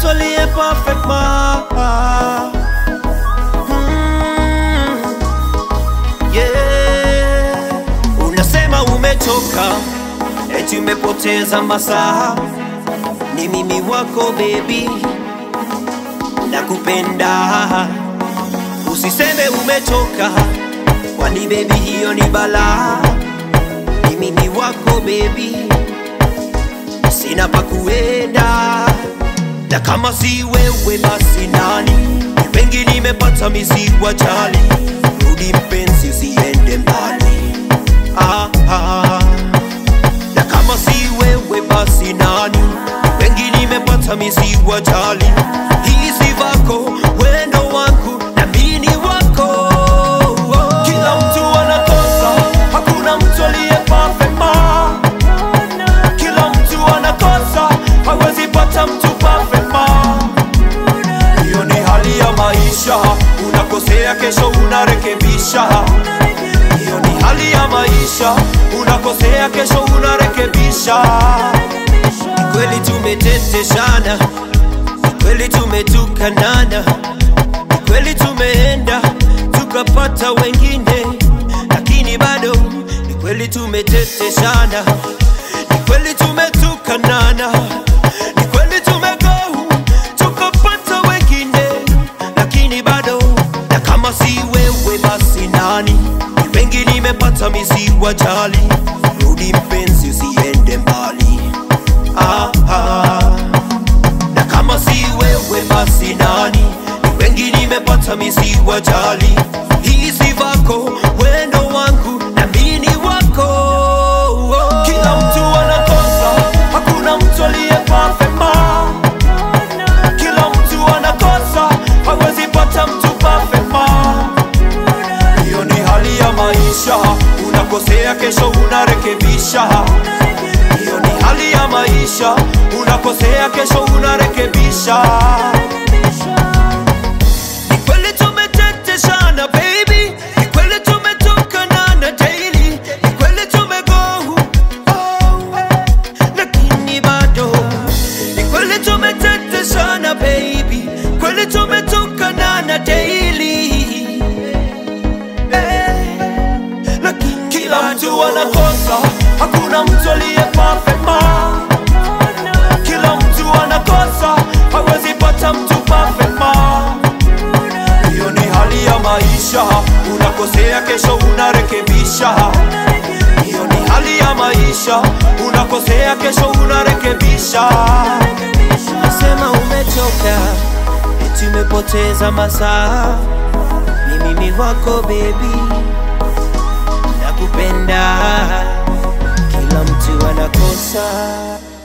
mtu aliye perfect ma mm, yeah. Unasema umechoka eti umepoteza masaa, ni mimi wako baby, nakupenda. Usiseme umechoka, kwani baby hiyo ni balaa. Ni mimi wako baby, sina pa kuenda, na kama si wewe basi nani? Ni wengi nimepata misiwa jali, rudi mpenzi, usiende mbali ah, ah. Na kama si wewe basi nani? Ni wengi nimepata misiwa jali, hizi vako wendo wangu na mini wako kila mtu anakosa, hakuna mtu aliye perfect ma. Kila mtu anakosa, hawezi pata mtu perfect ma. Hiyo ni hali ya maisha, unakosea kesho unarekebisha. Hiyo ni hali ya maisha, unakosea kesho unarekebisha. Ni kweli tumeteteshana, ni kweli tumetukanana, ni kweli tumeenda tukapata wengine, lakini bado ni kweli tumeteteshana, ni kweli tumetukanana, ni kweli tumego tukapata wengine, lakini bado na kama si wewe basi nani? Ni wengi nimepata misiwa jali, rudi mpenzi, usiende mbali ah, ah. Na kama si wewe basi nani? Ni wengi nimepata misiwa jali, hizi vako wendo wangu na mini wako. Kila mtu anakosa, hakuna mtu aliye perfect ma. Kila mtu anakosa, hawezi pata mtu perfect ma. Hiyo ni hali ya maisha, unakosea kesho unarekebisha. Hiyo ni hali ya maisha, unakosea kesho unarekebisha. Ni kweli tumeteteshana baby, ni kweli tumetukanana daily, ni kweli tumego oh, lakini bado ni kweli tumeteteshana baby, kweli tumetukanana daily eh, lakini kila mtu anakosa, hakuna mtu aliye perfect ma. Kila mtu anakosa, hawezi pata mtu perfect ma. Hiyo ni hali ya maisha, unakosea kesho unarekebisha. Hiyo ni hali ya maisha, unakosea kesho unarekebisha. Nasema umechoka, eti umepoteza masaa, ni mimi wako baby, nakupenda. Kila mtu anakosa